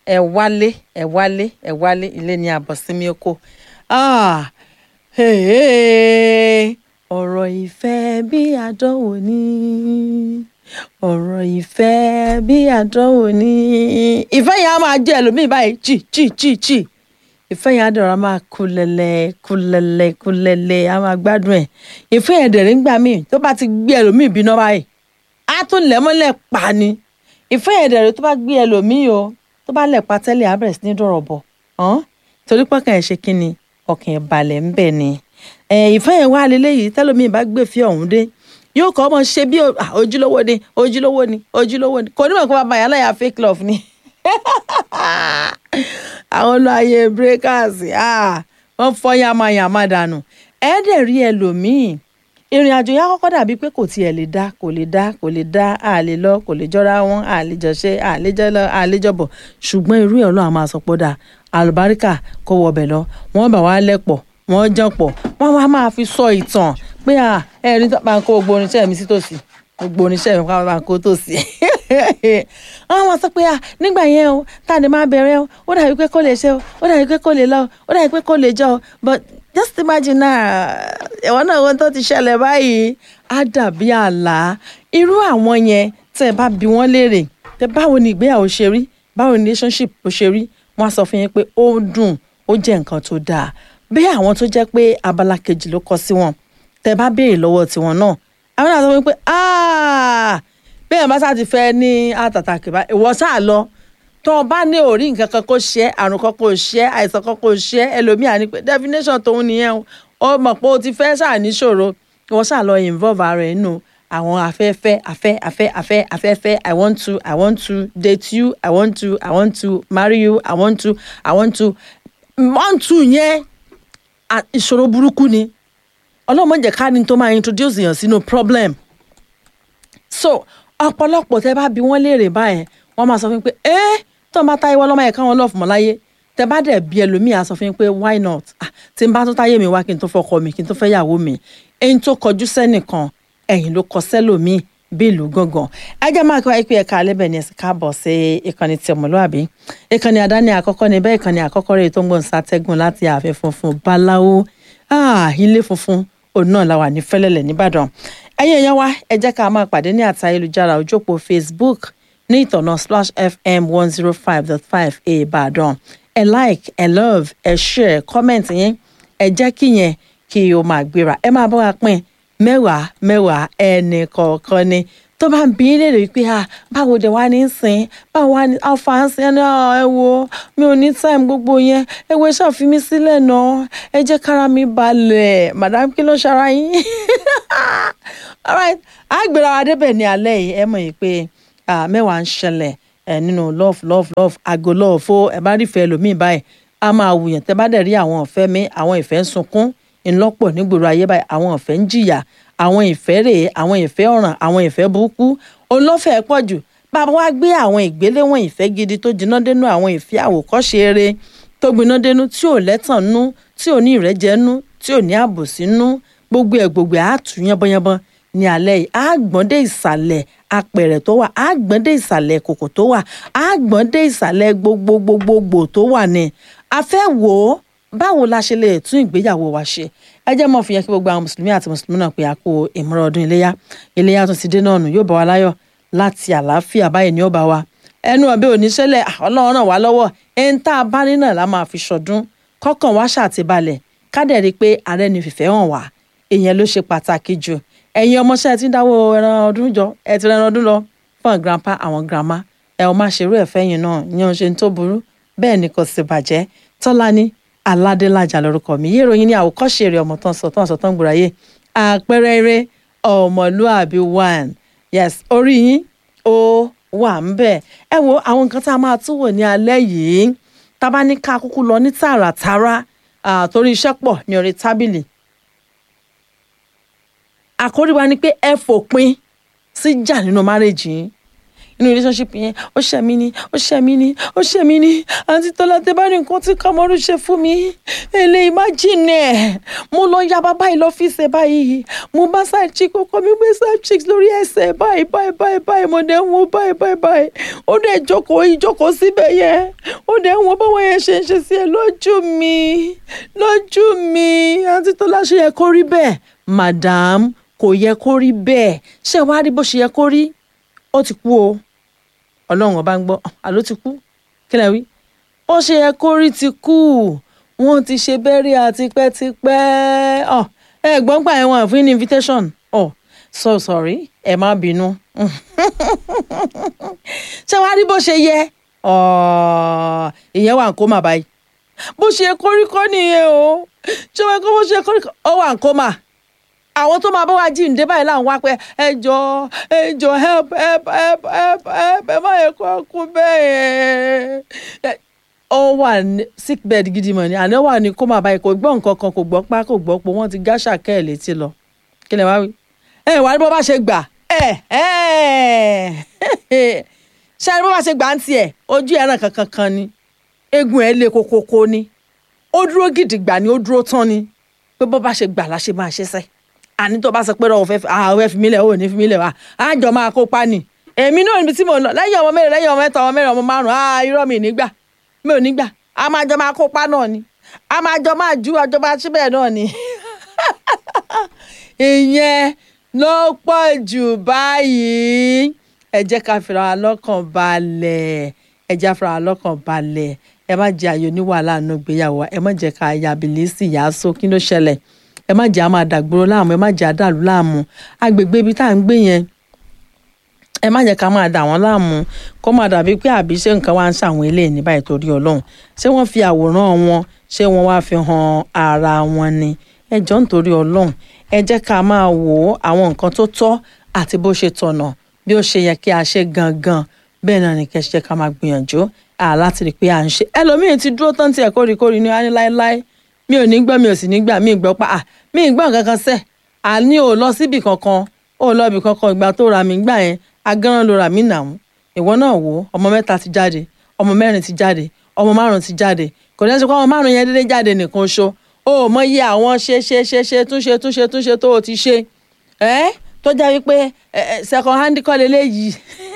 ẹ wálé ẹ wálé ẹ wálé ilé ní àbọ̀sími oko Ah, hey, ọ̀rọ̀ ìfẹ́ bí àdánwò ni ọ̀rọ̀ ìfẹ́ bí àdánwò ni ìfẹ́ yẹn á máa jẹ́ ẹlòmíì báyìí chì chì chì chì ìfẹ́ yẹn á dọ̀rọ̀ á máa kú lẹ́lẹ́ kú lẹ́lẹ́ kú lẹ́lẹ́ á máa gbádùn ẹ̀ ìfẹ́ yẹn dẹ̀rẹ̀ ńgbà míì tó bá ti gbé ẹlòmíì bínú báyìí á tún lẹ̀ mọ́lẹ̀ pa ni ìfẹ́ yẹn dẹ̀rẹ̀ tó bá gbé ẹlòmíì o tó bá lẹ̀ pa tẹ́lẹ̀ á bẹ̀rẹ̀ sí ní dọ̀rọ̀ bọ̀ hàn torí pọ́kàn ẹ̀ ṣe kí ni ọkàn ẹ̀ balẹ̀ ń bẹ̀ ni ẹ̀ ìfẹ́ yẹn wá lélẹ́yìí tẹ́lòmíì bá gbé fi ọ̀hún dé yóò kọ́ ọmọ ṣe bí ah, ojúlówó ni ojúlówó ni ojúlówó ni kò ní mọ̀ pé bàbá yàrá yà fake love ni àwọn olùwàyè breakers ah, wọ́n fọ́ yamayama dànù ẹ̀ẹ́dẹ̀ rí ẹlòmíì ìrìn àjò yà kọ́kọ́ dàbí pé kò tiẹ̀ lè dá kò lè dá kò lè dá a lè lọ kò lè jọra wọn a lè jọ ṣe a lè jọ lọ a lè jọ bọ̀ ṣùgbọ́n irú ẹ̀ ọlọ́run máa sọ pé ó dáa àlùbáríkà kò wọbẹ̀ lọ wọ́n bà wá lẹ́pọ̀ wọ́n jọ pọ̀ wọ́n wá máa fi sọ ìtàn pé à ẹ̀rí tó máa ń kó gbogbo oníṣẹ́ mi sí tòsí gbogbo oníṣẹ́ mi máa ń kó tòsí wọ́n máa sọ pé à nígbà yẹn o táàdé máa bẹ̀rẹ̀ o ó dàbí pé kò lè ṣe o ó dàbí pé kò lè lọ o ó dàbí pé kò lè jọ o but just imagine náà ẹ̀wọ̀n náà ohun tó ti ṣẹlẹ̀ báyìí á dàbí àlá irú àwọn yẹn tẹ́ ẹ bá bi wọ́n léèrè tẹ́ báwo ni ìgbéyàwó ṣe rí báwo ni relationship ó ṣe rí wọ́n á sọ fún yín pé ó dùn ó jẹ́ nǹkan tó dáa bí àwọn tó jẹ́ pé abala kejì ló kọ sí wọn tẹ́ bá béèrè lọ́wọ́ tiwọn náà àwọn náà sọ fún yín pé bẹ́ẹ̀ bá sá ti fẹ́ ní àtàtàkì bá ìwọ sáà lọ tó o bá ní orí nǹkan kan kó ṣe é àrùn kan kó ṣe é àìsàn kan kó ṣe é ẹlòmíà ní pé definition tóun nìyẹn o ó mọ̀ pé o ti fẹ́ sáà níṣòro ìwọ sáà lọ involve ara ẹ̀ nù àwọn afẹ́fẹ́ afẹ́ afẹ́ afẹ́ afẹ́fẹ́ i want to i want to date you i want to i want to marry you i want to i want to want to yẹn ìṣòro burúkú ni ọlọ́mọ jẹ́ ká ní tó máa introduce èèyàn sínú problem so ọ̀pọ̀lọpọ̀ tẹ́ bá bi wọ́n léèrè báyẹn wọ́n máa sọ fún mi pé ẹ́ tó ń bá táyé wọ́n lọ́mọ yẹn káwọn lọ́ọ̀fù mọ́ láyé tẹ́ bá dẹ̀ bí ẹlòmíì á sọ fún mi pé why not ah, tí n bá tó táyé mi wá kí n tó fọkọ mi kí n tó fẹ́ yàwó mi ẹni tó kọjú sẹ́nìkan ẹ̀yìn ló kọ sẹ́lòmíì bí ìlú gangan ẹjẹ máa kí wáyé pé ẹka alẹ́ bẹ̀ ni ẹ̀sìn káàbọ̀ sí ìkànnì tí ọmọlúwàbí ìkànnì àdáni àkọ́kọ́ ni bẹ́ẹ̀ ìkànnì àkọ́kọ́ rẹ̀ tó ń gbọ̀n sátẹ́gùn láti ààfin funfun báláwo ilé funfun òun náà la wà ní fẹ́lẹ́lẹ̀ nìbàdàn ẹ̀yin èèyàn wa ẹ jẹ́ ká máa pàdé ní àti ayélujára ojópó facebook ní ìtọ̀nà splash fm one zero five dot five ìbàdàn ẹ like ẹ love ẹ share comment yín ẹ jẹ́ kí yẹn kí o máa gbéra ẹ máa bọ́ wa pín mẹ́wàá mẹ́wàá ẹnì kọ̀ọ̀kan ni tó bá ń bí léèrè wípé ah báwo dẹ̀ wá ní sìn báwo wá ní alfa ń sìn ẹni ẹ wo mi ò ní time gbogbo yẹn ẹ wo iṣẹ́ àfi mi sílẹ̀ náà ẹ jẹ́ kára mi balẹ̀ madam kí ló ṣara yín alright àgbèrè àwọn adébẹ̀ ní alẹ́ yìí ẹ mọ̀ yìí pé mẹ́wàá ń ṣẹlẹ̀ nínú love love love àgọ́ love ó ẹ bá rí ìfẹ́ ẹlòmíì báyìí a máa wùyàn tẹ́ bá dẹ̀ rí àwọn ìfẹ́ mi àwọn ìfẹ́ ń sunkún ńlọ́pọ̀ nígboro ayé báyìí àwọn ìfẹ́ ń jìyà àwọn ìfẹ́ rèé àwọn ìfẹ́ ọ̀ràn àwọn ìfẹ́ burúkú olófẹ́ pọ̀ jù bàbá wa gbé àwọn ìgbéléwọ̀n ìfẹ́ gidi tó jiná dénú àwọn ìfẹ́ àwòkọ́ṣe eré tó gbiná dénú tí ò lẹ́tàn nú tí ò ní ìrẹ́jẹ nú tí ò ní àbòsí nú gbogbo ẹ̀ gbogbo ẹ̀ á tù yánbọ́yánbọ́ ní alẹ́ yìí á gbọ́n dé ìsàlẹ̀ apẹ̀rẹ̀ tó wà á gbọ́n dé ìsàlẹ̀ kòkò tó wà á gbọ́n dé ìsàlẹ̀ gbogbogbogbogbò tó wà ní a fẹ́ wò ó báwo la ṣe lè tún ìgbéyàwó wa ṣe ẹ jẹ́ mọ́ fi yẹn kí gbogbo àwọn mùsùlùmí àti mùsùlùmí náà pé a kó ìmúra ọdún iléyá iléyá tún ti dé náà nù yóò bá wa láyọ̀ láti àlàáfíà báyìí ni ó bá wa ẹnu ọbẹ̀ oníṣẹ́lẹ̀ ọlọ́run ràn wá lọ́wọ́ ẹni tá a bá ní náà la máa fi ṣọdún kọ́kàn wá ṣàtìbalẹ̀ kádẹ̀ rí i pé ààrẹ ni fìfẹ́ hàn wá ìyẹn ló ṣe pàtàkì jù ẹ̀yin ọmọọṣẹ́ ti ń dáwọ́ ẹran ọdún jọ ẹ ti rẹran ọdún lọ fún grandpa àwọn grandma ẹ ò máa ṣerú ẹ̀fẹ́ yìí náà ìyẹn ò ṣe ń tó burú bẹ́ẹ̀ ni kò sì bàjẹ́ tọ́lání aládélájà lórúkọ mi yé ìròyìn ní àwòkọ́ṣe rẹ̀ ọmọ tán sọ tán sọ tán gbòòràyè àpẹẹrẹ eré ọmọlúàbí one yes orí yín ó wà ń bẹ̀ ẹ wo àwọn nǹkan tá a máa tún wò ní alẹ́ yìí tá a bá ní ká kúkú lọ ní tààràtàrà torí iṣẹ́ pọ̀ ní orí tábìlì àkórí wa ni pé ẹ fòpin sí jà nínú márèjì yín inú relationship yẹn ó ṣẹ̀ mí ni ó ṣẹ̀ mí ni ó ṣẹ̀ mí ni àǹtí tọ́lá tẹ bá rí nǹkan tí kọ́mọ́rú ṣe fún mi eléyìí má jìnnà ẹ̀ mo lọ ya bàbá yìí lọ́fíìsì ẹ̀ báyìí mo bá side chick ọkọ mi gbé side chicks lórí ẹsẹ̀ báyìí báyìí báyìí báyìí mo dẹ̀ ń wo báyìí báyìí báyìí ó dẹ̀ jókòó ìjókòó síbẹ̀ yẹn ó dẹ̀ ń wo báwọn yẹn ṣe ń ṣe sí ẹ lójú mi lójú mi àǹtí tọ́lá ṣe yẹ kó rí bẹ́ẹ̀ madam kò yẹ kó rí bẹ́ẹ̀ ṣé wàá rí bó ṣe yẹ kó rí ó ti kú o ọlọ́run ọba ń gbọ́ àló ti kú kí lẹ wí ó ṣe yẹ kó rí ti kú wọ́n ti ṣe bẹ́rí àtipẹ́tipẹ́ ọ ẹ gbọ́n gbà yẹn wọn fún ní invitation ọ so sorry ẹ má bínú ṣé wàá rí bó ṣe yẹ ọ ìyẹn wà ń kó mà báyìí bó ṣe kó rí kọ́ nìyẹn o ṣé wàá kó bó ṣe kó rí kọ́ ọ wà ń kó mà àwọn tó máa bá wa jíǹde báyìí là ń wá pé ẹ jọ ẹ jọ help help help help help ẹ má yẹ kó kú bẹ́ẹ̀ yẹn. ó wà ní sick bed gidi mọ̀ ni àná wà ní kó máa báyìí kò gbọ́ nǹkan kan kò gbọ́ pa kò gbọ́ pé wọ́n ti gáṣà kẹ́ ẹ̀ létí lọ kí lè wá wí. ẹ wà ní bó bá ṣe gbà ẹ ẹ ṣe ní bó bá ṣe gbà ń tiẹ̀ ojú ẹran kankan kan ni eegun ẹ̀ lé kokoko ni ó dúró gidigba ni ó dúró tán ni pé bó bá ṣe gbà la ṣe máa ṣe sẹ́ẹ̀ àní tó bá sọ pé ọ̀fẹ́ ọ̀fẹ́ fi mí lẹ̀ ò ní fi mí lẹ̀ wá àjọ máa kópa nì èmi náà níbi tí mo lọ lẹ́yìn ọmọ mẹ́rin lẹ́yìn ọmọ mẹ́ta ọmọ mẹ́rin ọmọ márùn á irọ́ mi nígbà mi ò nígbà a máa jọ máa kópa náà ni a máa jọ máa ju ọjọ́ bá síbẹ̀ náà ni ìyẹn ló pọ̀ jù báyìí ẹ jẹ́ ká fira wa lọ́kàn balẹ̀ ẹ jẹ́ ká fira wa lọ́kàn balẹ̀ ẹ má jẹ́ àyò ní wàhálà nù gbéyàwó ẹ má jẹ́ ká yabilisi yàásó kí ló ṣẹlẹ̀ ẹ má jẹ́ a máa dàgbòrò láàmú ẹ má jẹ́ àdàlú láàmú agbègbè ibi tá à ń gbé yẹn ẹ má jẹ́ ká máa dà wọ́n láàmú kó má dàbí pé àbí ṣé nǹkan wá ń ṣàwọn eléyìí ní báyìí torí ọlọ́run ṣé wọ́n fi àwòrán wọn ṣé wọ́n wá fi hàn ara wọn ni ẹ jọ nítorí ọlọ́run ẹ jẹ́ ká máa wò ó àwọn nǹkan tó tọ́ àti bó ṣe tọ̀nà bí ó ṣe yẹ kí a ṣe gangan bẹ́ẹ̀ náà ni kẹ́ ṣe ká máa gbìyànjú láti rí i pé à ń ṣe ẹlòmíín ti dúró tán tiẹ̀ kórìkórì ní wáyé láéláé mi ò ní gbọ́ mi ò sì ní gbà mí gbọ́ pa à mí gbọ́ nǹkan kan sẹ́ àní ò lọ síbì kankan ò lọ ibì kankan ìgbà tó ra mi gbà yẹn agánran ló ra mí nà mú ìwọ náà wò ó ọmọ mẹ́ta ti jáde ọmọ mẹ́rin ti jáde ọmọ márùn ti jáde kò ní ẹ sọ pé ọmọ márùn yẹn dédé jáde nìkan ṣo ó mọ iye àwọn ṣe ṣe ṣe ṣe túnṣe túnṣe túnṣe tó o ti ṣe ẹ tó jẹ́ wípé second hand kọ́ lélẹ́yìí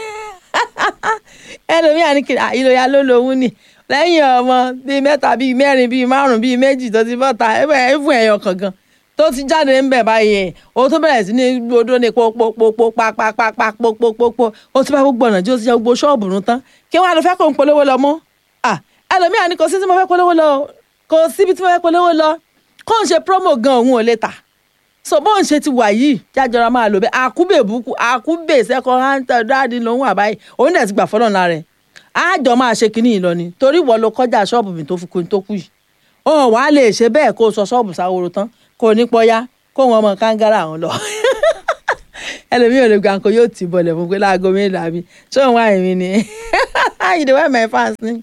ẹlòmíà ní kiri ìlòyà ló lòun ni lẹ́yìn ọmọ bíi mẹ́ta bíi mẹ́rin bíi márùn bíi méjì tó ti bọ́ta ẹ̀fún ẹ̀yọ kankan tó ti jáde ń bẹ̀ báyìí o tó bẹ̀rẹ̀ sí ní gbódó ní pópópópó pápápápá pópópópó o ti bá gbogbo ọ̀nà tí o ti jẹ́ gbogbo ṣọ́ọ̀bù nù tán kí wọ́n á lọ fẹ́ kó ń polówó lọ mọ́ ẹlòmíà ní kò sí tí mo fẹ́ polówó lọ kò síbi tí mo fẹ́ polówó lọ kó ń ṣe promo gan òun ò lè tà so bó ń ṣe ti wà yìí jájọra máa lò bẹ́ẹ̀ àkúbè búkú àkúbè second hand dáàdì lòun àbáyé òun dẹ̀ ti gbà fọ́lọ́ọ̀nà rẹ̀ àjọ máa ṣe kínní yìí lọ ni torí wọ́n ló kọjá ṣọ́ọ̀bù mi tó fi kun tó kù yìí ó wàá lè ṣe bẹ́ẹ̀ kó o sọ ṣọ́ọ̀bù sáworo tán kó o ní pọ́yá kó wọn mọ kángárà àwọn lọ ẹlòmíràn lè gbà kó yóò tì bọ̀lẹ̀ fún pé láago mélòó àbí ṣé òun wá èmi ni you dey wear my fans ni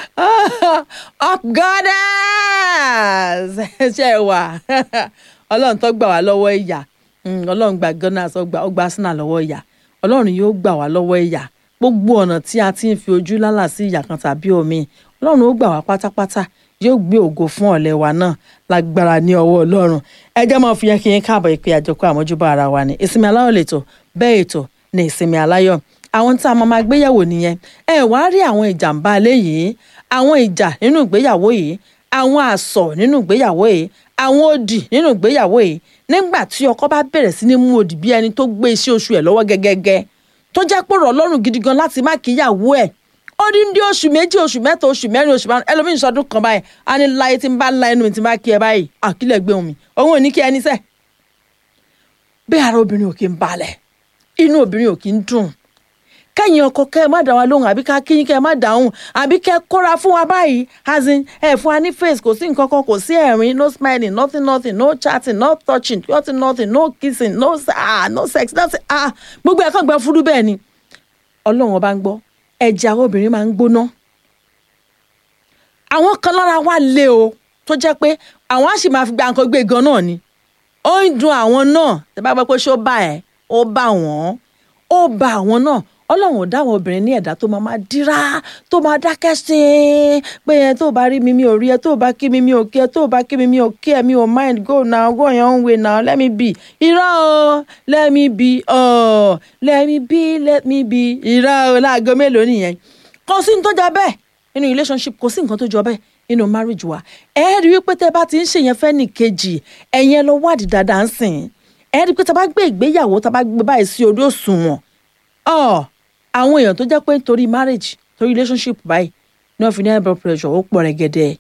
up goddess ṣe é wà ọlọ́run tó gbà wá lọ́wọ́ ìyà ọlọ́run gbà gunners ó gbà Arsenal lọ́wọ́ ìyà ọlọ́run yóò gbà wá lọ́wọ́ ìyà gbogbo ọ̀nà tí a ti ń fi ojú lálà sí ìyà kan tàbí omi ọlọ́run ó gbà wá pátápátá yóò gbé ògo fún ọ̀lẹ́ wa náà lágbára ní ọwọ́ ọlọ́run ẹjẹ́ máa fi yẹn kí yẹn káàbọ̀ ìpè àjọkọ́ àmójúbà ara wa ni ìsinmi aláyọ̀ lẹ́tọ̀ bẹ́ẹ̀ ètò ní ìsinmi aláyọ̀ àwọn tí a máa máa gbéyàwó nìyẹn ẹ wá rí àwọn ìjàmbá alẹ́ yìí àwọn ìjà nínú ìgbéyàwó yìí àwọn àsọ̀ nínú ìgbéyàwó yìí àwọn òdì nínú ìgbéyàwó yìí nígbà tí ọkọ bá bẹ̀rẹ̀ sí ní mú òdì bí ẹni tó gbé iṣẹ́ oṣù ẹ̀ lọ́wọ́ gẹ́gẹ́gẹ́ tó jẹ́ pé rọ̀ lọ́rùn gidi gan láti má kíyàwó ẹ̀ ó ní ní oṣù méjì oṣù mẹ́ta oṣù mẹ́rin oṣù márùn ẹlòmíín sọdún kan báyìí á ní láyé tí ń bá la ẹnu mi tí ń bá kí ẹ báyìí àkílẹ̀ gbé omi òun ò ní kí ẹni sẹ́ bẹ́ẹ̀ ara obìnrin ò kí ń balẹ̀ inú obìnrin ò kí ń dùn kẹ́yìn ọkọ kẹ́ ẹ má dá wa lóhùn àbí ká kíyín kẹ́ ẹ má dáhùn àbí kẹ́ ẹ kóra fún wa báyìí as in ẹ fún wa ní face kò sí nǹkan kan kò sí ẹ̀rín no smiling nothing nothing no chatting no touching nothing nothing no kissing no ah no sex nothing ah gbogbo ẹ̀ kàn gbẹ fúdú bẹ́ẹ̀ ni ọlọ́run ọba ń gbọ́ ẹ̀jẹ̀ àwọn obìnrin máa ń gbóná àwọn kan lára wa lé o tó jẹ́ pé àwọn á sì máa fi gba nǹkan gbé gan náà ni ó ń dun àwọn náà tẹ́ bá gbọ́ pé ṣó bá ẹ̀ ó bá wọ́n ó bá àwọn náà ọlọ́run ò dá àwọn obìnrin ní ẹ̀dá tó máa máa dírá tó máa dákẹ́ sí i pé ẹ tó bá rí mi mi ò rí ẹ tó bá kí mi mi ò kí ẹ tó bá kí mi mi ò kí ẹ mi ò mind go now go your own way now let me be irọ́ o let me be oh let me be let me be irọ́ o láago mélòó nìyẹn kò sí ní tó jọ bẹ́ẹ̀ nínú relationship kò sí nǹkan tó jọ bẹ́ẹ̀ nínú marriage wa ẹ rí wípé tẹ bá ti ń ṣèyẹn fẹ́ nìkejì ẹ̀yẹn lọ wádìí dáadáa ń sìn ẹ rí pé tá a bá gbé ìgbéyàwó tá a bá gbé báyìí sí orí òṣùwọ̀n ọ àwọn èèyàn tó jẹ́ pé nítorí marriage torí relationship báyìí ní wọ́n fi ní high blood pressure ó pọ̀ rẹ̀gẹ̀dẹ̀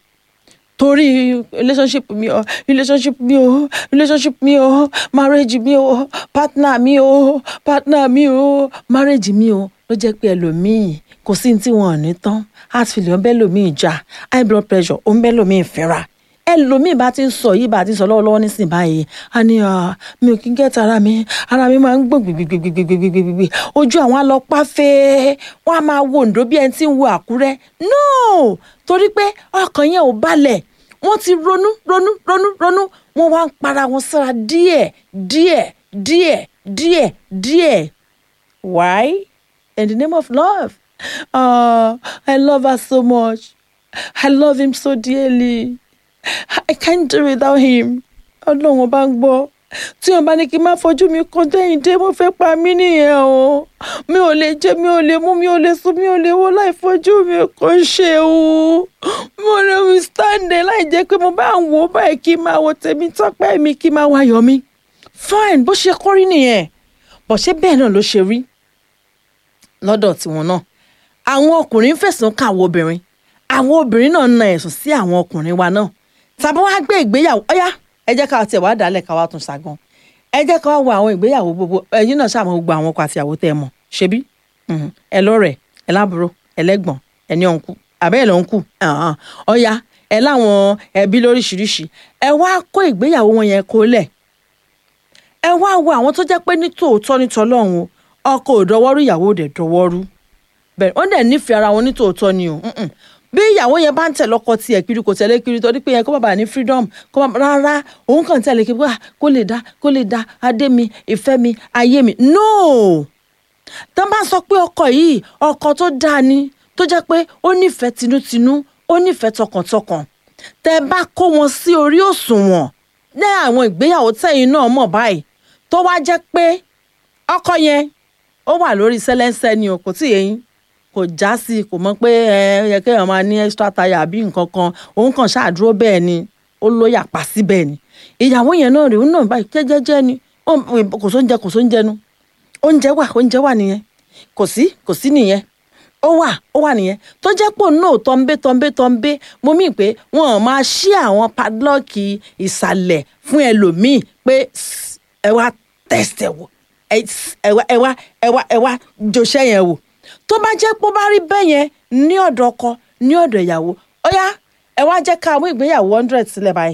torí relationship mi o relationship mi o relationship mi o marriage mi o partner mi o partner mi o marriage mi o ló jẹ́ pé ẹlòmíì kò sí ní tí wọn ò ní tán heart failure ń bẹ́ lòmíì jà high blood pressure ó ń bẹ́ lòmíì fínra ẹlòmíì bá ti ń sọ yìí bá ti ń sọ lọ́wọ́lọ́wọ́ nísìnyí báyìí a ní mi ò kí ń gẹ́ta ara mi ara mi máa ń gbọ̀n gbìgbìgbìgbìgbìgbìgbì ojú àwọn alọ́pàá fẹ́ wọ́n á máa wo Oǹdó bí ẹni tí ń wo Àkúrẹ́ no torí pé ọkàn yẹn ò balẹ̀ wọ́n ti ronú ronú ronú ronú wọ́n wá ń para wọn sára díẹ̀ díẹ̀ díẹ̀ díẹ̀ díẹ̀ why in the name of love uh, I love her so much I love him so dearly. I can't do without him. ọlọ́run ọba ń gbọ́ tí wọn bá ní kí n má fojú mi kan dẹ́yìn dé mo fẹ́ pa mí nìyẹn o mi ò lè jẹ mi ò lè mú mi ò lè sùn mi ò lè wọ láì fojú mi kò ṣe o mo lè withstand ẹ láì jẹ́ pé mo bá ń wò ó báyìí kí n máa wo tèmi tọ́pẹ́ mi kí n máa wáyọ̀ mi fine bó ṣe kórí nìyẹn bó ṣe bẹ́ẹ̀ náà ló ṣe rí lọ́dọ̀ tiwọn náà àwọn ọkùnrin fẹ̀sùn kà àwọn obìnrin àwọn obìnrin náà na ẹ̀sùn sí àwọn ọkùnrin wa náà tàbí wàá gbé ìgbéyàwó ọyá ẹ jẹ́ ká tiẹ̀ wá dálẹ̀ ká wá tún ṣàgàn ẹ jẹ́ ká wá wo àwọn ìgbéyàwó gbogbo ẹ̀yin náà ṣàmọ̀ gbogbo àwọn ọkọ àti ìyàwó tẹ́ ẹ mọ̀ ṣebí ẹ lọ́rẹ̀ ẹ lábúrò ẹ lẹ́gbọ̀n ẹ ní ọ̀nkú àbẹ́ ẹ lọ́ ń kù ọyá ẹ láwọn ẹbí lóríṣiríṣi ẹ wá kó ìgbéyàwó wọn yẹn kó lẹ̀ ẹ wá wo àwọn tó jẹ́ pé ní tòótọ́ ní tọlọ́run ọkọ ò dọwọ́rú ìyàwó ò dẹ̀ dọwọ́rú bẹ́ẹ̀ wọ́n dẹ̀ nífẹ̀ẹ́ ara wọn ní tòótọ́ ni o bí ìyàwó yẹn bá ń tẹ̀ lọ́kọ tiẹ̀ kiri kò tẹ̀lé kiri torí pé yẹn kó bàbá ní freedom kó bàbá rárá òun kàn tẹ̀lé kiri wá kó lè dá kó lè dá adé mi ìfẹ́ mi ayé mi no tó bá sọ pé ọkọ yìí ọkọ tó dáa ni tó jẹ́ pé ó nífẹ̀ẹ́ tinútinú ó nífẹ̀ẹ́ tọkàntọkàn tẹ́ bá kó wọn sí orí òṣùwọ̀n ní àwọn ìgbéyàwó tẹ̀yìn náà mọ̀ báyìí tó wá jẹ́ pé ọkọ yẹn ó wà lórí sẹ́lẹ́ńsẹ́ ni o kò tí yẹn kò já sí i kò mọ̀ pé ẹ yẹ kéèyàn máa ní extra tire àbí nǹkan kan òun kàn ṣáàdúró bẹ́ẹ̀ ni ó lóyà pa síbẹ̀ ni ìyàwó yẹn náà rèé náà báyìí jẹ́jẹ́jẹ́ ni kò sóúnjẹ kò sóúnjẹ nu oúnjẹ wà oúnjẹ wà nìyẹn kò sí kò sí nìyẹn ó wà ó wà nìyẹn tó jẹ́ pò náà tọ́ńbé tọ́ńbé tọ́ńbé mo mí pé wọ́n máa ṣí àwọn padlọ́ọ̀kì ìsàlẹ̀ fún ẹlòmíì pé ẹ wá tẹ̀sẹ̀ wò ẹ wá ẹ wá ẹ wá ẹ wá jòṣẹ́ yẹn wò tó bá jẹ́ pé ó bá rí bẹ́ẹ̀ yẹn ní ọ̀dọ̀ ọkọ ní ọ̀dọ̀ ìyàwó ó yá ẹ wá jẹ́ ká àwọn ìgbéyàwó hundred sílẹ̀ báyìí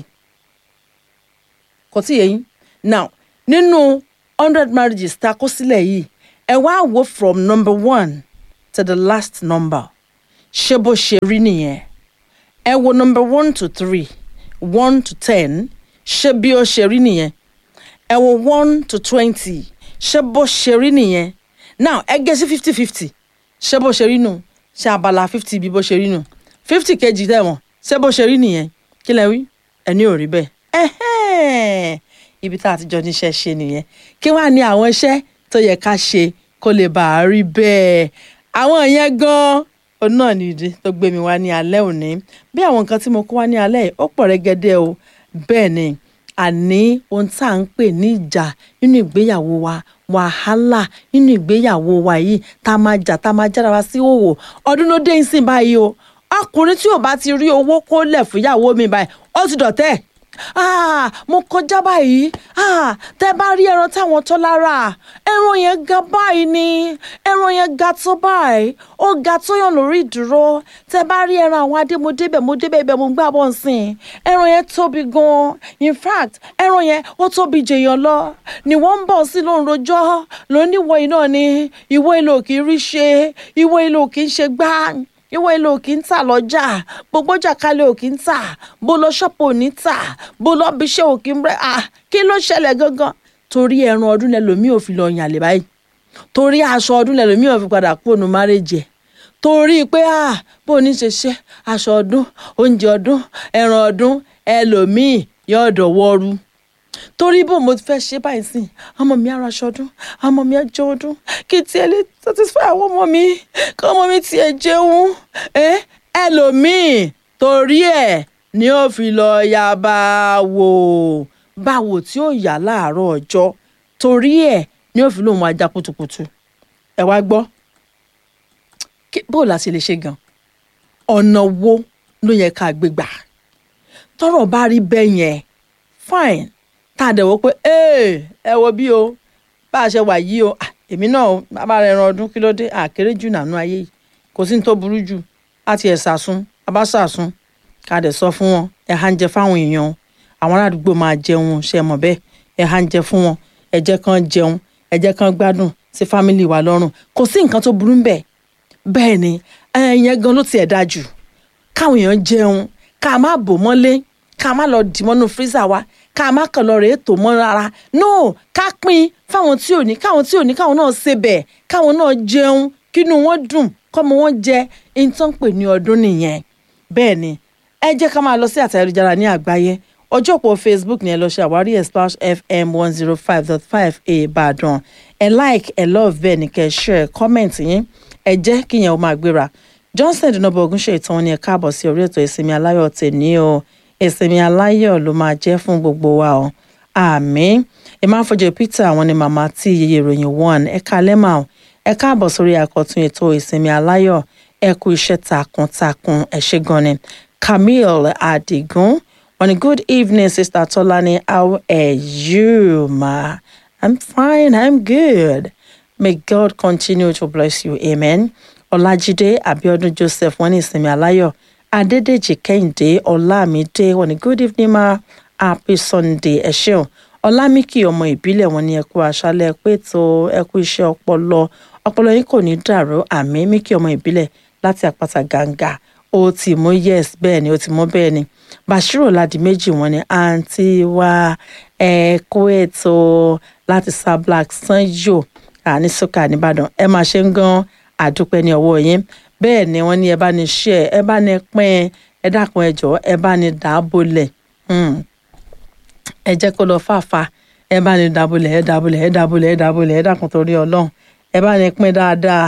kò tí yẹ yín now nínú hundred marriages tá a kó sílẹ̀ yìí ẹ wá wò from number one to the last number ṣé bó ṣe rí nìyẹn ẹ wo number one to three one to ten ṣé bí ó ṣe rí nìyẹn ẹ wo one to twenty ṣé bó ṣe rí nìyẹn now ẹ gé sí fifty fifty ṣé bó ṣe rí nù ṣé abala fifty bí bó ṣe rí nù fifty kejì tẹ̀wọ̀n ṣé bó ṣe rí nìyẹn kí lẹ wí ẹni ò rí bẹ́ẹ̀ ẹ̀hẹ́n ibi tá a ti jọ níṣẹ́ ṣe nìyẹn kí wàá ní àwọn iṣẹ́ tó yẹ ká ṣe kó lè bá a rí bẹ́ẹ̀ àwọn yẹn gan-an òun náà nìdí tó gbé mi wá ní alẹ́ òní bí àwọn nǹkan tí mo kó wá ní alẹ́ yìí ó pọ̀ rẹ́gẹ́dẹ́ o bẹ́ẹ̀ ni àní ohun tá à ń pè ní ìjà nínú ìgbéyàwó wa wàhálà nínú ìgbéyàwó wa yìí tá a máa jà tá a máa jára wa sí òwò ọdún ló dé ìsìn báyìí o ọkùnrin tí ò bá ti rí owó kó lẹ̀ fúyàwó mi báyìí ó ti dọ̀tẹ́ ah mo kọjá báyìí ah tẹ bá rí ẹran táwọn tó lára ẹran yẹn ga báyìí ni ẹran yẹn ga tó báyìí ó ga tó yàn lórí ìdúró tẹ bá rí ẹran àwọn adé mo débẹ̀ mo débẹ̀ ibẹ̀ mo gbà bọ̀ nsìn ẹran yẹn tóbi gan in fact ẹran yẹn ó tóbi jèèyàn lọ ni wọ́n ń bọ̀ sí lóun rojọ́ lóníwọ̀ iná ni ìwọ ilé òkè rí ṣe ìwọ ilé òkè ń ṣe gbá ìwọ ilé òkè ń tà lọ́jà gbogbo ọjà kalẹ̀ òkè ń tà bó lọ ṣọ́pù òní tà bó lọ bí iṣẹ́ òkè ń rẹ́ à kí ló ṣẹlẹ̀ gangan torí ẹran ọdún lẹ́lòmíì ò fi lọ yàn lè báyìí torí aṣọ ọdún lẹ́lòmíràn fi padà kúrò márèjì ẹ̀ torí pé ah bó ní ṣe ṣe aṣọ ọdún oúnjẹ ọdún ẹran ọdún ẹlòmíì yóò dọ̀wọ́rú torí bó mo fẹ́ ṣe báyìí sìn ọmọ mi ara aṣọ ọdún ọmọ mi ẹjọ ọdún kí tiẹ̀ lè satisfy àwọn ọmọ mi kí ọmọ mi tiẹ̀ jẹun ẹ ẹlòmíì torí ẹ̀ ni ó fi lọ ya báwo báwo tí ó yà láàárọ̀ ọjọ́ torí ẹ̀ ni ó fi lóun ajá kutukutu ẹ wá gbọ́ bó la ṣe lè ṣe gan ọ̀nà wo ló yẹ ká gbé gbà tọ́rọ̀ bá rí bẹ́ẹ̀ yẹn fine tá a dẹ̀ wò pé ẹ wo bí o bá a ṣe wà yìí o èmi náà bá rẹ ẹran ọdún kí ló dé àkéré jù nànú ayé yìí kò sí ní tó burú jù láti ẹ̀ sàsún abá sàsún ká dẹ̀ sọ fún wọn ẹ̀ há ń jẹ fáwọn èèyàn àwọn aládùúgbò máa jẹun ṣe mọ̀ bẹ́ẹ̀ ẹ̀ há ń jẹ fún wọn ẹ jẹ́ kán jẹun ẹ jẹ́ kán gbádùn sí fámìlì wa lọ́rùn kò sí nǹkan tó burú bẹ́ẹ̀ bẹ́ẹ̀ ni ẹ̀yẹn gan ló tiẹ̀ dáa jù káwọn èèyàn jẹun ká má bò mọ́lé ká má lọ dì mọ́nú fírísà wa ká má kàn lọ rèé tò mọ́ rárá no ká pín fáwọn tí ò ní káwọn tí ò ní káwọn náà ṣe bẹ́ẹ̀ káwọn náà jẹun kínú wọn dùn kọ́mọ wọn jẹ ìtàn pè ní ọdún nìyẹn bẹ́ẹ̀ ni ẹ jẹ́ ká máa lọ sí àtẹ̀jára ní àgbáyé ọjọ́ òpó facebook ni ẹ lọ ṣe àwárí ẹ̀ splash fm one zero five dot five ìbàdàn ẹ like ẹ love bẹ́ẹ̀ ni kẹ́ ẹ share comment yín ẹ jẹ́ kíyẹn ó máa gbéra johnson dinobo ogunṣe ìtàn ni ẹ káàbọ̀ sí orí ètò ìsinmi aláyọ̀ tèmi o ìsinmi aláyọ̀ ló máa jẹ́ fún gbogbo wa o àmín ìmáfọ̀jẹ̀ peter àwọn ni màmá tí iye ìròyìn one ẹ kalẹ́ mà o ẹ káàbọ̀ sórí àkọ́tún ètò ìsinmi aláyọ̀ ẹ kú iṣẹ́ takuntakun ẹ ṣé gan ni camille adigun on a good evening sister tolani how are you ma i'm fine i'm good may god continue to bless you amen ọlájídé abiodun joseph wọn ní ìsinmi aláyọ̀ adédèjì kẹ́hìndé ọlámídé wọn ní good evening ma happy sunday ẹ ṣeun ọlámíkì ọmọ ìbílẹ̀ wọn ní ẹ kú àṣálẹ́ pé tó ẹ kú iṣẹ́ ọpọlọ ọpọlọ yín kò ní dàrú àmì míkì ọmọ ìbílẹ̀ láti àpáta gàǹgà ó ti mú yes bẹ́ẹ̀ ni ó ti mú bẹ́ẹ̀ ni bashiru ládìméjì wọn ni àǹtí wa ẹ kú ètò láti sablac sanyo àní sọ́kà nìbàdàn ẹ máa ṣe ń gan àdúpẹ́ ní ọwọ́ yín bẹ́ẹ̀ ni wọ́n ní ẹ bá ní ṣe ẹ bá ní pín ẹ dákun ẹ jọ̀ọ́ ẹ bá ní dàábolẹ̀ ẹ jẹ́ kó lọ fàáfà ẹ bá ní dàbọlẹ̀ ẹ dàbọlẹ̀ ẹ dàbọlẹ̀ ẹ dàbọlẹ̀ ẹ dákun torí ọlọ́run ẹ bá ní pín dáadáa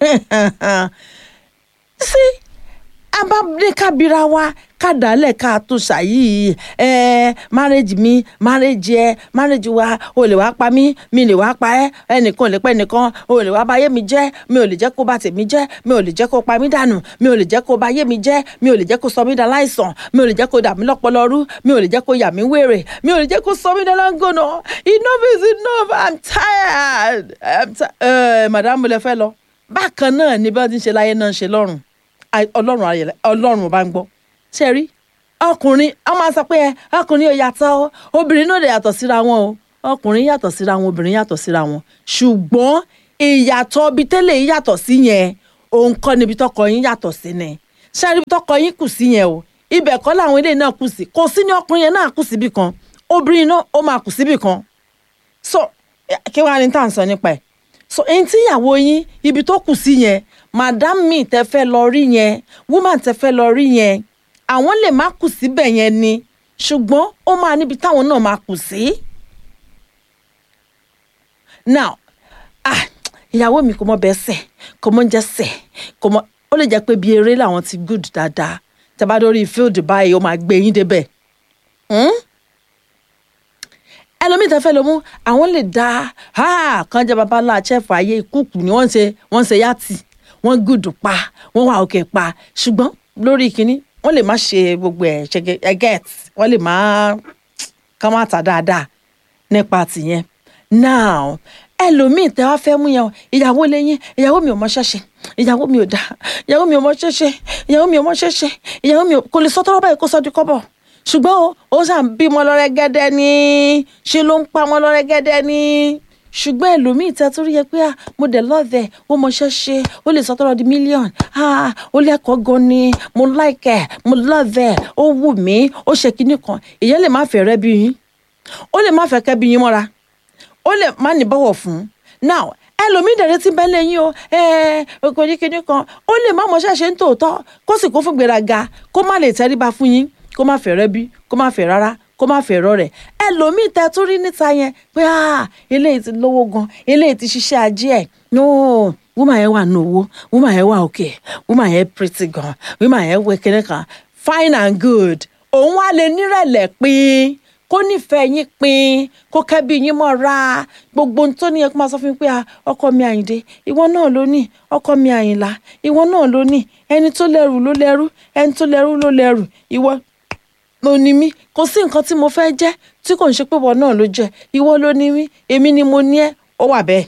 sí abáníkàbíra wa kádàálẹ̀ ká tó ṣàyí ẹ márẹ́jì mi márẹ́jì ẹ márẹ́jì wa o lè wá pa mí mi lè wá pa ẹ́ ẹnìkan ò lè pẹ́ nìkan o lè wá báyé mi jẹ́ mi ò lè jẹ́ kó bà tèmi jẹ́ mi ò lè jẹ́ kó pa mí dànù mi ò lè jẹ́ kó báyé mi jẹ́ mi ò lè jẹ́ kó sọ mí dà láìsàn mi ò lè jẹ́ kó dà mí lọ́pọlọ rú mi ò lè jẹ́ kó yà mí wèrè mi ò lè jẹ́ kó sọ mí dà lángọ̀nà enough is enough i'm tired i'm tired ẹ madam lè fẹ́ lọ bákan náà ni bá ti ń ṣe láyé náà ń ṣe lọ́rùn ọlọ́run ayẹlẹ ọlọ́run bá ń gbọ́ ṣe rí ọkùnrin a máa sọ pé ẹ ọkùnrin ò yàtọ̀ obìnrin náà lè yàtọ̀ síra wọn o ọkùnrin yàtọ̀ síra wọn obìnrin yàtọ̀ síra wọn ṣùgbọ́n ìyàtọ̀ ibi tẹ́lẹ̀ yìí yàtọ̀ sí yẹn òun kọ́ níbi tọkọ yín yàtọ̀ sí ni ṣe rí ibi tọkọ yín kù sí yẹn o ibẹ̀ kọ́ làwọn ilé náà kù sí kò sí ní ọkùnrin yẹn náà kù síbì kan obìnrin náà ó máa kù síbì kan so kí wàá ní tá à ń sọ nípa ẹ̀ so ẹni tí ìyàwó yín ibi tó kù sí yẹn madam mi tẹ fẹ́ lọ rí yẹn woman tẹ fẹ́ lọ rí yẹn àwọn lè má kù síbẹ̀ yẹn ni ṣùgbọ́n ó máa níbi táwọn náà máa kù sí. now ah ìyàwó mi kò mọ bẹ́ẹ̀ sẹ̀ kò mọ oúnjẹ sẹ̀ kò mọ ó lè jẹ́ pé bí eré làwọn ti good dáadáa tẹ bá dórí field báyìí ó máa gbé yín débẹ̀ ẹlòmíì tẹ fẹ́ lọ mú àwọn lè dá kan jẹ́ babalá chef ayé ìkúùkù ni wọ́n ń ṣe wọ́n ń ṣe yàtì wọ́n gùdù pa wọ́n wà òkè pa ṣùgbọ́n lórí kínní wọ́n lè má ṣe gbogbo ẹ̀ ṣe get wọ́n lè má ká má ta dáadáa nípa tìyẹn now ẹlòmíì tẹ wá fẹ́ mú yẹn ìyàwó lẹ́yìn ìyàwó mi ò mọ ṣẹ́ṣẹ́ ìyàwó mi ò dá ìyàwó mi ò mọ ṣẹ́ṣẹ́ ìyàwó mi ò mọ ṣẹ́ṣẹ́ ìyàwó mi kò lè sọ tọ́rọ́ báyìí kó sọ di kọ́bọ̀ ṣùgbọ́n ó sàn bímọ lọ́rẹ́ gẹ́dẹ́ ní ṣe ló ń pa wọn lọ́rẹ́ gẹ́dẹ́ ní ṣùgbọ́n ẹlòmíì tẹ́ tó rí yẹ pé mo dẹ̀ lọ́ọ̀dẹ̀ ó mọṣẹ́ ṣe ó lè sọ́tọ́rọ̀ di mílíọ̀n ó lẹ́kọ̀ọ́ gan ni mo láìkẹ̀ mo lọ́ọ̀dẹ̀ ó wù mí ó ṣe kinní kan ìyẹn lè má fẹ́ rẹ́ bí yín ó lè má fẹ́ kẹ́ bí yín mọ́ra ó lè má ní bọ̀wọ̀ fún now ẹlòmíì dẹ̀rẹ́ ti bẹ́ẹ̀ lẹ́yìn o kò ní kinní kan ó lè má mọṣẹ́ ṣe ń tòótọ́ kó sì kó fún gbéraga kó má lè tẹríba fún yín kó má fẹ́ rẹ́ bí kó má fẹ́ rárá kó má fẹ́ rọ rẹ̀ ẹlòmíì tẹ tún rí níta yẹn pé eléyìí ti lówó gan eléyìí ti ṣiṣẹ́ ajé ẹ̀ no woman yẹn wà ní owó woman yẹn wà òkè woman yẹn pretty gan woman yẹn wẹ kinní kan fine and good òun wá lè nírẹ̀lẹ̀ pín kó nífẹ̀ẹ́ yín pin kó kẹ́bí yín mọ́ra gbogbo tó ní ẹ kó máa sọ fún mi pé ọkọ mi àyìndé ìwọ náà ló ní ọkọ mi àyìnlá ìwọ náà ló ní ẹni tó lẹ́rù ló lẹ́rù ẹni tó lẹ́rù ló lẹ́rù ìwọ ló ní mí kò sí nǹkan tí mo fẹ́ jẹ́ tí kò ń ṣe pé ìwọ náà ló jẹ́ ìwọ ló ní mí èmi ni mo ní ẹ́ ó wà bẹ́ẹ̀.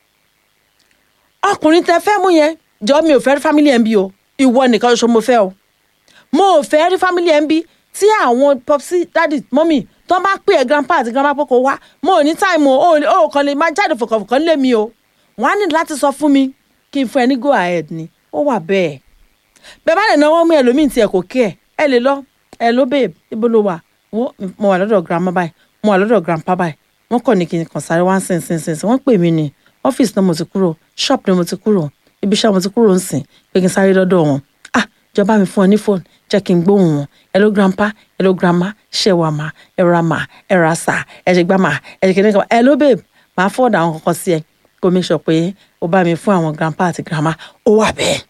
ọkùnrin tẹ fẹ́ mú yẹn jọ mi ò fẹ́ rí family ẹ̀ ń bí o ìwọ nìkan ṣoṣo mo fẹ́ o mo ò fẹ́ rí family ẹ̀ ń bí tí àwọn popsi dadi mọ́mì tó bá pè ẹ́ grandpa àti grandma pé kò wá mo ò ní táìmù o ò kàn lè máa jáde fòkànfòkàn lé mi o wọ́n á ní láti sọ fún mi kí n fún ẹ ní go ahead ni ó wà bẹ́ẹ̀ bẹ́ẹ̀ bá lè náwó mú ẹlòmíì tí ẹ kò kí ẹ ẹ lè lọ ẹ ló babe ibo ló wà mo wà lọ́dọ̀ grandma báyìí mo wà lọ́dọ̀ grandpa báyìí wọ́n kàn ní kí n kàn sáré wá ń sìn sìn sìn sìn wọ́n pè mí ní ọ́fíìsì náà mo ti kúrò shop ni mo ti kúrò ibi iṣẹ́ mo ti kúrò ń sìn pé kí n sáré lọ́dọ̀ wọn ah jọba mi fún ọ ní fóònù jẹ́ kí n gbóhùn wọn hello grandpa hello grandma ṣe wà má ẹ ra má ẹ ra sà ẹ ṣe gbá má ẹ ṣe kíní kan hello babe màá fọ́ọ̀dà àwọn kankan sí ẹ kó make sure pé ó bá mi fún àwọn grandpa àti grandma ó wà bẹ́ẹ̀.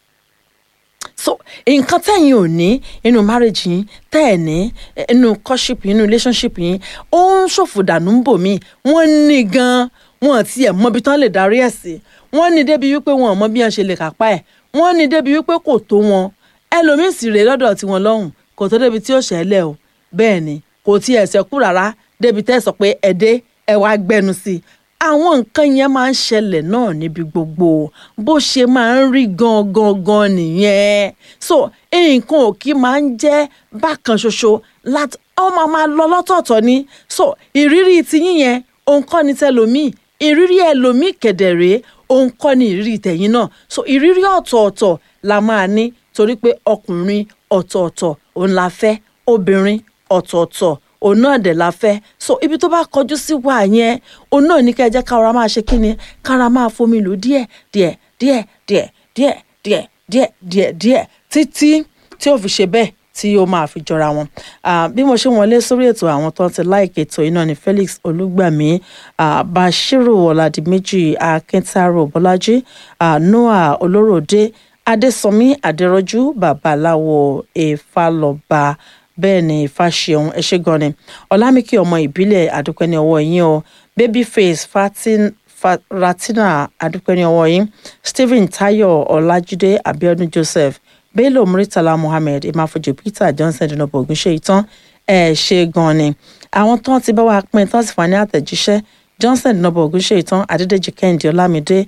so nǹkan tẹ̀yin ò ní inú marriage yín tẹ́ ẹ̀ ní inú courtship yín inú relationship yín ó ń ṣòfò dànù ń bò mí wọ́n ní gan-an wọn ti ẹ̀ mọbi tán lè darí ẹ̀ sí wọ́n ní débi wípé wọn ò mọ bí wọ́n ṣe lè kápá ẹ̀ wọ́n ní débi wípé kò tó wọn ẹlòmíín sì rèé lọ́dọ̀ tiwọn lọ́hùn kò tó débi tí ó ṣẹlẹ̀ o bẹ́ẹ̀ ni kò tí ẹ̀ ṣẹ́kù rárá débi tẹ́ sọ pé ẹ̀dẹ́ ẹ wá gbẹnu sí i àwọn nǹkan yẹn máa ń ṣẹlẹ̀ náà níbi gbogbo bó ṣe máa ń rí gangan gan nìyẹn so nǹkan ò kí máa ń jẹ́ bákan ṣoṣo láti ọmọ máa lọ lọ́tọ̀ọ̀tọ̀ ni so ìrírí tiyín yẹn òun kọ́ ni tẹlòmíì ìrírí ẹlòmíì kẹ̀dẹ̀rẹ́ òun kọ́ ni ìrírí tẹ̀yìn náà so ìrírí ọ̀tọ̀ọ̀tọ̀ la máa ní torí pé ọkùnrin ọ̀tọ̀ọ̀tọ̀ òun la fẹ́ obìnrin ọ̀tọ̀ọ̀tọ̀ òun náà dẹ̀ la fẹ́ so ibi tó bá kọjú sí wà yẹn òun náà ní kẹjẹ kára máa ṣe kíni kára máa fomi lò díẹ̀ díẹ̀ díẹ̀ díẹ̀ díẹ̀ díẹ̀ díẹ̀ díẹ̀ díẹ̀ títí tí ó fi ṣe bẹ́ẹ̀ tí ó máa fi jọra wọn bí mo ṣe wọlé sórí ètò àwọn tó ń ti láìkè ètò iná ni Felix Olúgbàmí Bashiru Ọládìméjì Akíntárò Bọ́lájí Noah Olóròdé Adésànmí Adérọ́jú Babaláwo Ifálọ́ba bẹ́ẹ̀ ni Fáṣẹ̀hún ẹ ṣé gan ni Ọlámíkì ọmọ ìbílẹ̀ àdúpẹ́ ní ọwọ́ yín o Babyface Fatin Ratina àdúpẹ́ ní ọwọ́ yín Stephen Tayo Ọlájídé Abiodun Joseph Bello Muritala Muhammed Imafojo Peter Johnson dinobo ogunṣe ìtàn ẹ ṣé gan ni àwọn tán ti bá wa pín tán sì fún wa ní àtẹ̀jíṣẹ́ Johnson dinobo ogunṣe ìtàn Adédèjì Kẹ́hìndé Ọlámídé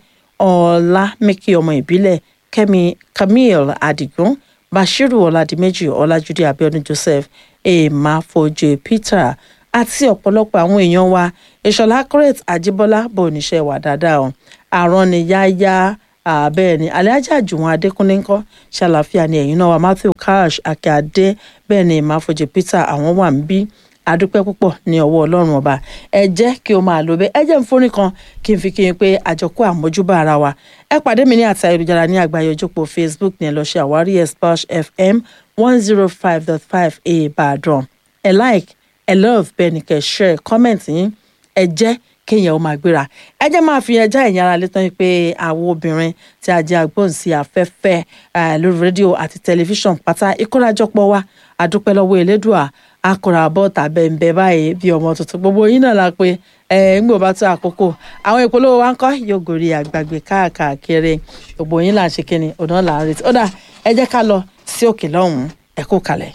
Ọlámíkì ọmọ ìbílẹ̀ Kẹ́mi Camille Adigun Bashiru Ọládìméjì Ọlájúdé Abíọ́dún Joseph Emafojo Peter àti ọ̀pọ̀lọpọ̀ àwọn èèyàn wa Ìṣọ̀lá Correct Ajíbọ́lá bò níṣẹ́ wà dáadáa o àrùn ni yáyá bẹ́ẹ̀ ni Alhaji Àjùwọ̀n Adékúnlé ńkọ́ ṣàlàfíà ni ẹ̀yin náà wa Matthew Cash Akíade bẹ́ẹ̀ ni Emafojo Peter àwọn wà ń bí adúpẹ́ púpọ̀ ní ọwọ́ ọlọ́run ọba ẹ jẹ́ kí o máa lò bẹ́ẹ̀ ẹ jẹ́ ń forin kan kí n fi kí n pé àjọkú àmójúbà ara wa ẹ pàdé mi ní àti ayélujára ní àgbáyé ojópó Facebook ní ẹ lọ ṣe àwárí Splash FM one zero five dot five Ìbàdàn ẹ like ẹ love bẹ́ẹ̀ ni kẹ́ share comment yín ẹ jẹ́ kéèyàn ó máa gbéra ẹ jẹ́ máa fi ẹja ẹ̀yìn ara létán pé àwọn obìnrin tí a jẹ́ agbóhùnsí afẹ́fẹ́ lórí rédíò àti tẹlifíṣàn pátá ìkórajọpọ̀ wa àdúpẹ́ lọ́wọ́ elédùà akọ̀rọ̀ àbọ̀ tàbẹ̀ ń bẹ báyìí bí ọmọ tuntun gbogbo yín náà la pé ẹ ń gbò bá tó àkókò àwọn ìpolówó wa ń kọ́ yóò gòrí àgbàgbé káàkiri gbogbo yín là ń ṣe kíni ọ̀nà là ń retí ó dà ẹ jẹ́ ká lọ sí òkè lọ́hùn-ún ẹ kú kalẹ̀.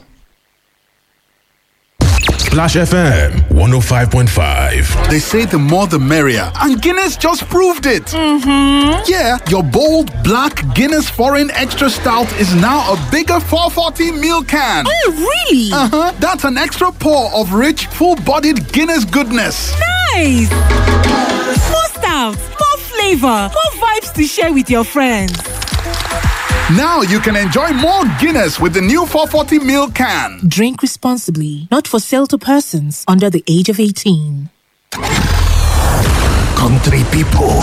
Splash FM 105.5. They say the more the merrier, and Guinness just proved it. Mm-hmm. Yeah, your bold black Guinness Foreign Extra Stout is now a bigger 440 ml can. Oh, really? Uh huh. That's an extra pour of rich, full-bodied Guinness goodness. Nice. More stout, more flavor, more vibes to share with your friends. Now you can enjoy more Guinness with the new 440 ml can. Drink responsibly, not for sale to persons under the age of 18. Country people,